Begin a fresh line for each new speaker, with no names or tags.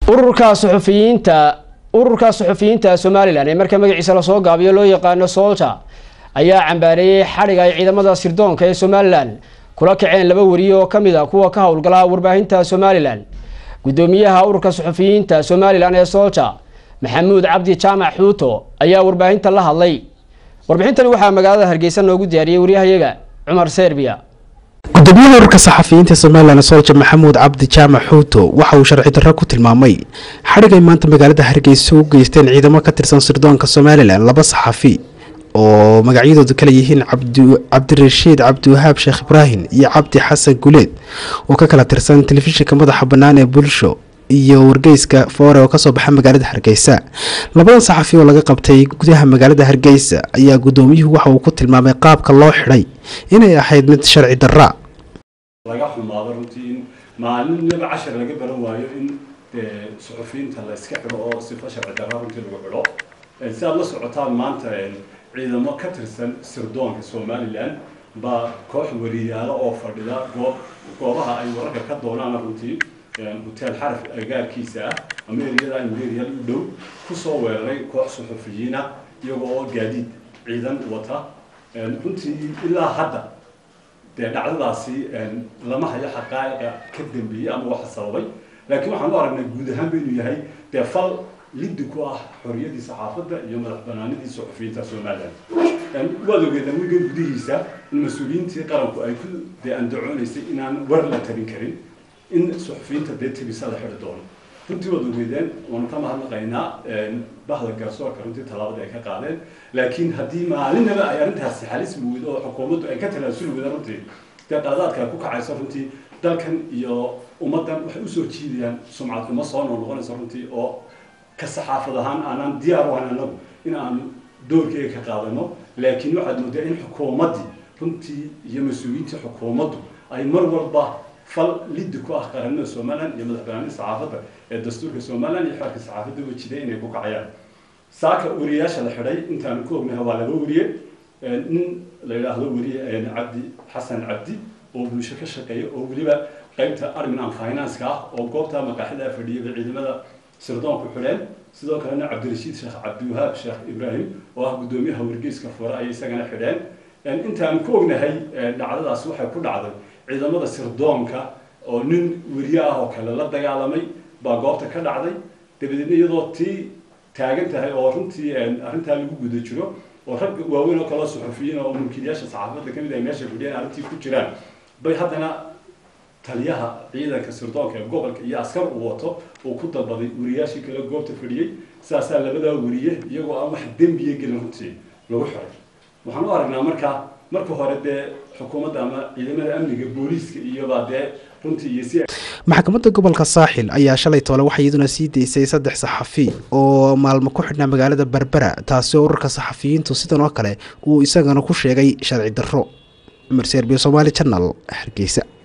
ururka suxufiyiinta ururka suxufiyiinta somalilan ee marka magaciisa lasoo gaabiyo loo yaqaano solja ayaa cambaareeyey xadhig ay ciidamada sirdoonka ee somalilan kula kaceen laba wariye oo kamid a kuwa ka howlgala warbaahinta somalilan gudoomiyaha ururka suxufiyiinta somalilan ee solja maxamuud cabdi jaamac xuuto ayaa warbaahinta la hadlay warbixintani waxaa magaalada hargeysa noogu diyaariyey waryahayaga cumar serbiya
gudoomiyaha ururka saxafiyiinta somalilan solja maxamuud cabdi jaamac xuuto waxa uu sharci darro ku tilmaamay xadhig ay maanta magaalada hargeysa u geysteen ciidamo ka tirsan sirdoonka somalilan laba saxafi oo magacyadoodu kala yihiin cabdirashiid cabdiwahaab sheekh ibraahim iyo cabdi xasan guleed oo ka kala tirsan telefishinka madaxa bannaan ee bulsho iyo wargeyska foore oo kasoo baxa magaalada hargeysa labadan saxafi oo laga qabtay gudaha magaalada hargeysa ayaa gudoomiyuhu waxa uu ku tilmaamay qaabka loo xidhay inay ahayd mid sharci darra
laga xumaado runtii in maalinaba cashar laga baran waayo in suxufiyiinta la iska xidho oo sifo sharci darra runtii lagu xidho si aad la socotaan maanta ciidamo ka tirsan sirdoonka somalilan baa koox wariyaalo oo fadhida goob goobaha ay wararka ka doonaan runtii hotel xaraf agaarkiisa ah ama eriyada imperial u dhow kusoo weeraray koox suxufiyiina iyagoo oo gaadiid ciidan wata runtii ilaa hadda dee dhacdadaasi lama hayo xaqaa'iqa ka dambeeyey ama waxa sababay laakiin waxaan u aragnay guud ahaan ba inuu yahay dee fal liddi ku ah xorriyadii saxaafadda iyo madax banaanidii suxufiyiinta somalilan waad ogeedaan wigan gudihiisa in mas-uuliyiintii qaranku ay ku dee andacoonaysay inaan war la tarin karin in suxufiyiinta dee tebisa la xidhi doono runtii waad ogeedeen waanu ka mahadnaqaynaa bahda garsoorka runtii tallaabada ay ka qaadeen laakiin haddii maalinaba ay arrintaasi halis weydo oo xukuumaddu ay ka talaasuli weyda runtii dee qaladaadka ay ku kacayso runtii dalkan iyo ummaddan waxay usoo jiidayaan sumcad xumo soo noqnoqonaysa runtii oo ka saxaafad ahaan aanaan diyaar u ahayn anagu in aanu doorkeega ka qaadano laakiin waxaad moodaa in xukuumaddii runtii iyo mas-uuliyiintii xukuumaddu ay mar walba fal liddi ku ah qaranada somalilan iyo madax banaanida saxaafadda ee dastuurka somalilan iyo xeerka saxaafadda wajiday inay ku kacayaan saaka wariyaasha la xidhay intaanu ku ognahay waa laba wariye nin la yidhaahdo wariye cabdi xasan cabdi oo bulsho ka shaqeeya oo weliba qaybta admin and finance-ka ah oo goobta maqaaxida fadhiyaba ciidamada sirdoonku xidheen sidoo kalena cabdirashiid sheekh cabdiwahaab sheekh ibraahim oo ah guddoomiyaha wargeyska fure ayay isagana xidheen intaan ku ognahay dhacdadaas waxay ku dhacday ciidamada sirdoonka oo nin weriye ah oo kale la dagaalamay baa goobta ka dhacday dabadeedna iyadoo tii taagan tahay oo runtii arrintaa lagu guda jiro oo rag waaweyn oo kaleo suxufiyiin oo mulkiilayaasha saxaafadda kamid ay meesha fadhiyeen arrintii ku jiraan bay haddana taliyaha ciidanka sirdoonka ee gobolka iyo askar uu wato uu ku dalbaday wariyaashii kale goobta fadhiyey sidaasaa labadaa wariye iyagoo aan wax dembiya gelin runtii lagu xiray waxaan u aragnaa marka marka hore dee xukuumadda ama ciidamada amniga booliiska iyobaa dee runtii iyo si
maxkamadda gobolka saaxil ayaa shalay toole waxay iyaduna sii daysay saddex saxafi oo maalmo ku xidhnaa magaalada berbera taasi oo ururka saxafiyiintu sidan oo kale uu isagana ku sheegay sharci darro cumar serbiya somaali janal hargeysa